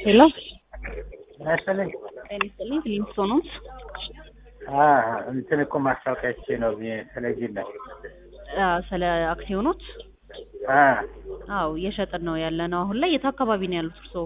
ሄሎ መሰለኝ ጤና ይስጥልኝ ፊሊንግስቶን ሆምስ አ እንትን እኮ ማስታወቂያች ነው ቴሌቪዥን ላይ አ፣ ስለ አክሲዮኖች አ አዎ እየሸጥን ነው ያለ ነው አሁን ላይ የት አካባቢ ነው ያሉት እርስዎ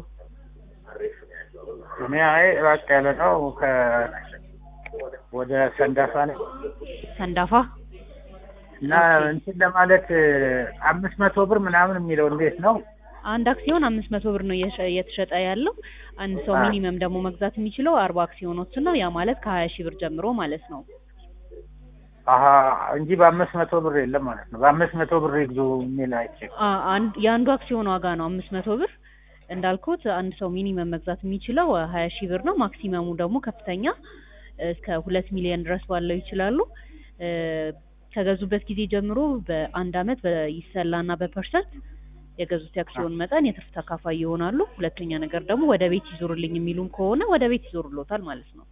እኔ አይ ራቅ ያለ ነው ከ ወደ ሰንዳፋ ነው ሰንዳፋ እና እንትን ለማለት አምስት መቶ ብር ምናምን የሚለው እንዴት ነው? አንድ አክሲዮን አምስት መቶ ብር ነው እየሸ- እየተሸጠ ያለው አንድ ሰው አ። ሚኒመም ደግሞ መግዛት የሚችለው አርባ አክሲዮኖችን ነው ያ ማለት ከሀያ ሺህ ብር ጀምሮ ማለት ነው አሀ እንጂ በአምስት መቶ ብር የለም ማለት ነው። በአምስት መቶ ብር ይግዙ የሚል አይቼ አ፣ አንድ የአንዱ አክሲዮን ዋጋ ነው አምስት መቶ ብር እንዳልኩት አንድ ሰው ሚኒመም መግዛት የሚችለው ሀያ ሺህ ብር ነው ማክሲመሙ ደግሞ ከፍተኛ እስከ ሁለት ሚሊዮን ድረስ ባለው ይችላሉ እ፣ ከገዙበት ጊዜ ጀምሮ በአንድ አመት በይሰላና በፐርሰንት የገዙት የአክሲዮን መጠን የትርፍ ተካፋይ ይሆናሉ ሁለተኛ ነገር ደግሞ ወደ ቤት ይዞርልኝ የሚሉም ከሆነ ወደ ቤት ይዞርሎታል ማለት ነው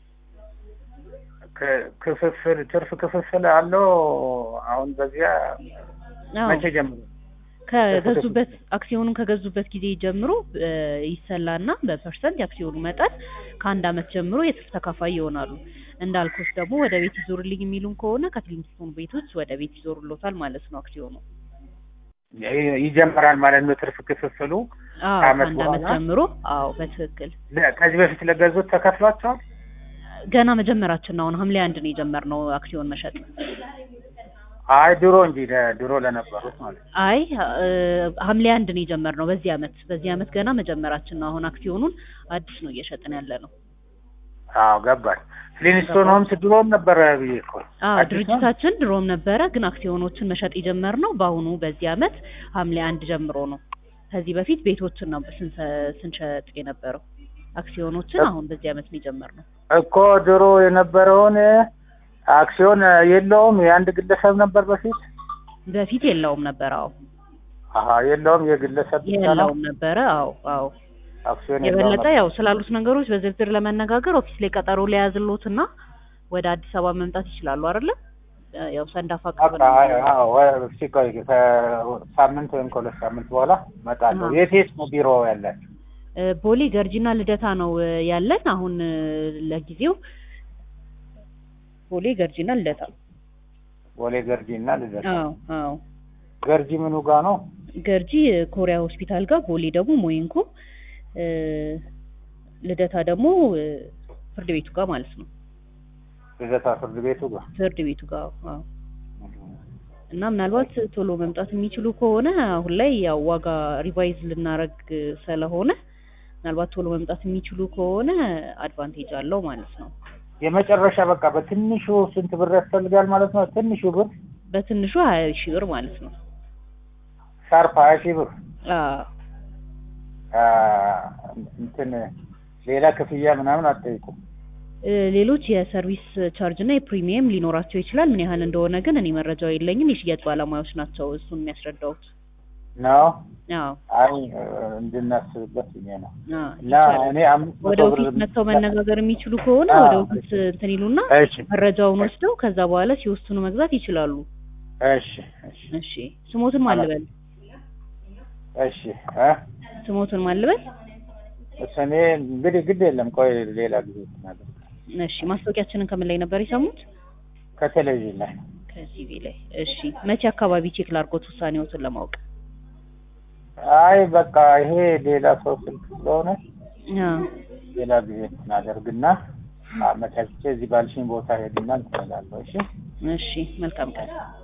ክ- ክፍፍል ትርፍ ክፍፍል አለው። አሁን በዚያ አዎ መቼ ጀምሮ? ከገዙበት አክሲዮኑን ከገዙበት ጊዜ ጀምሮ እ፣ ይሰላና በፐርሰንት የአክሲዮኑ መጠን ከአንድ አመት ጀምሮ የትርፍ ተካፋይ ይሆናሉ። እንዳልኩት ደግሞ ወደ ቤት ይዞርልኝ የሚሉም ከሆነ ከፊሊንግስቶን ቤቶች ወደ ቤት ይዞርሎታል ማለት ነው አክሲዮኑ። ይ- ይጀምራል ማለት ነው ትርፍ ክፍፍሉ። አዎ ከአመት ከአንድ አመት በኋላ? ጀምሮ አዎ በትክክል ለ- ከዚህ በፊት ለገዙት ተከፍሏቸዋል? ገና መጀመራችን ነው። አሁን ሐምሌ አንድ ነው የጀመርነው አክሲዮን መሸጥ። አይ ድሮ እንጂ ለ- ድሮ ለነበሩት ማለት ነው። አይ እ፣ ሐምሌ አንድ ነው የጀመርነው በዚህ አመት በዚህ አመት ገና መጀመራችን ነው። አሁን አክሲዮኑን አዲስ ነው እየሸጥን ያለ ነው። አዎ ገባኝ። ፍሊንስቶን ሆምስ ድሮም ነበረ ብዬ እኮ አዎ አዲስ ነው? ድርጅታችን ድሮም ነበረ፣ ግን አክሲዮኖችን መሸጥ የጀመርነው በአሁኑ በዚህ አመት ሐምሌ አንድ ጀምሮ ነው። ከዚህ በፊት ቤቶችን ነው ስንሰ- ስንሸጥ የነበረው አክሲዮኖችን አሁን በዚህ አመት ነው የጀመርነው። እኮ ድሮ የነበረውን አክሲዮን የለውም የአንድ ግለሰብ ነበር በፊት። በፊት የለውም ነበር። አዎ አሀ የለውም የግለሰብ ብቻ ነው የለውም ነበረ። አዎ አዎ አክሲዮን የለውም የበለጠ ነበር። ያው ስላሉት ነገሮች በዝርዝር ለመነጋገር ኦፊስ ላይ ቀጠሮ ሊያዝሎትና ወደ አዲስ አበባ መምጣት ይችላሉ አይደለ? ያው ሰንዳፋ ቅርብ በቃ ነው። አይ፣ አዎ ወ- እስኪ ቆይ ከሳምንት ወይም ከሁለት ሳምንት በኋላ እመጣለሁ። አሃ። የት የት ነው ቢሮ ያላችሁ? እ፣ ቦሌ ገርጂና ልደታ ነው እ፣ ያለን አሁን እ፣ ለጊዜው ቦሌ ገርጂና ልደታ። ቦሌ ገርጂ እና ልደታ። አዎ አዎ ገርጂ ምኑ ጋ ነው? ገርጂ እ፣ ኮሪያ ሆስፒታል ጋር፣ ቦሌ ደግሞ ሞይንኮ፣ እ፣ ልደታ ደግሞ እ፣ ፍርድ ቤቱ ጋር ማለት ነው። ልደታ ፍርድ ቤቱ ጋር። ፍርድ ቤቱ ጋር አዎ። እና ምናልባት ቶሎ መምጣት የሚችሉ ከሆነ አሁን ላይ ያው ዋጋ ሪቫይዝ ልናረግ ስለሆነ ምናልባት ቶሎ መምጣት የሚችሉ ከሆነ አድቫንቴጅ አለው ማለት ነው። የመጨረሻ በቃ በትንሹ ስንት ብር ያስፈልጋል ማለት ነው? ትንሹ ብር በትንሹ ሀያ ሺህ ብር ማለት ነው። ሻርፕ ሀያ ሺህ ብር አዎ አ፣ እንትን ሌላ ክፍያ ምናምን አትጠይቁም? እ፣ ሌሎች የሰርቪስ ቻርጅ እና የፕሪሚየም ሊኖራቸው ይችላል። ምን ያህል እንደሆነ ግን እኔ መረጃው የለኝም። የሽያጭ ባለሙያዎች ናቸው እሱን የሚያስረዳውት። ነው አዎ አይ እንድናስብበት ብዬ ነው። አዎ እና ይቻላል። እኔ አምስት ወደ መቶ ብር ኦፊስ መጥተው መነጋገር የሚችሉ ከሆነ አዎ። ወደ ኦፊስ እንትን ይሉና እሺ መረጃውን ወስደው ከዛ በኋላ ሲወስኑ መግዛት ይችላሉ። እሺ እሺ እሺ ስሞትን ማልበል እሺ እ ስሞትን ማልበል እሱ እኔ እንግዲህ ግድ የለም ቆይ ሌላ ጊዜ እናደርግ እሺ ማስታወቂያችንን ከምን ላይ ነበር የሰሙት? ከቴሌቪዥን ላይ ከቲቪ ላይ። እሺ መቼ አካባቢ ቼክ ላድርጎት ውሳኔዎትን ለማወቅ? አይ በቃ ይሄ ሌላ ሰው ስልክ ስለሆነ አዎ ሌላ ጊዜ እናደርግና አመቻችቼ እዚህ ባልሽኝ ቦታ ሄድና እንትን እላለሁ። እሺ እሺ መልካም ቀን።